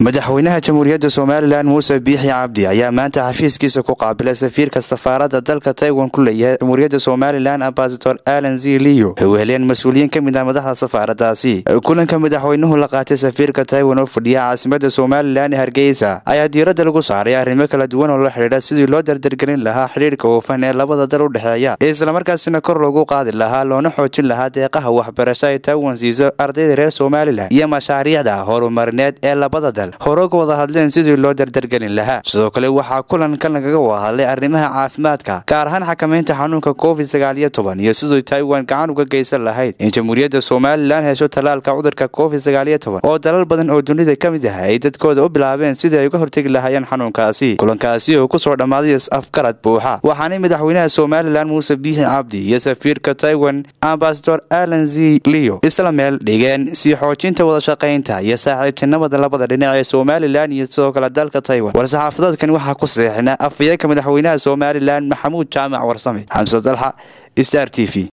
madaxweynaha jamhuuriyadda somalilan muuse biixi cabdi ayaa maanta xafiiskiisa ku qaabilay safiirka safaaradda dalka taiwan ku leeyahay jamhuuriyadda somalilan ambasador alan z liyo ay weheleen mas-uuliyiin ka mid ah madaxda safaaraddaasi kulanka madaxweynuhu la qaatay safiirka taiwan oo fadhiya caasimada somalilan ee hargeysa ayaa diiradda lagu saaray arrimo kala duwan oo la xidhiidha sidii loo dardargelin lahaa xidhiirka hufan ee labada dal u dhexeeya islamarkaasina kor loogu qaadi lahaa loona xoojin lahaa deeqaha waxbarasho ay taiwan siiso ardayda reer somalilan iyo mashaariicda horumarineed ee labada dal hore uga wada hadleen sidii loo dardargelin lahaa sidoo kale waxaa kulankan lagaga wada hadlay arrimaha caafimaadka gaar ahaan xakamaynta xanuunka covid sagaal iyo toban iyo sidii taiwan gacan uga geysan lahayd in jamhuuriyadda somalilan hesho tallaalka cudurka covid sagaal iyo toban oo dalal badan oo dunida ka mid ah ay dadkooda u bilaabeen sidii ay uga hortegi lahaayeen xanuunkaasi kulankaasi oo kusoo dhammaaday afgarad buuxa waxaanay madaxweynaha somalilan muuse biixi cabdi iyo safiirka taiwan ambasador alan z liyo isla meel dhigeen sii xoojinta wadashaqaynta iyo saaxiibtinimada labada dhinac ee somalilan iyo sidoo kale dalka taiwan war-saxaafadeedkan waxaa ku saxeexna afayeenka madaxweynaha somalilan maxamuud jaamac warsame xamse dalxa star t v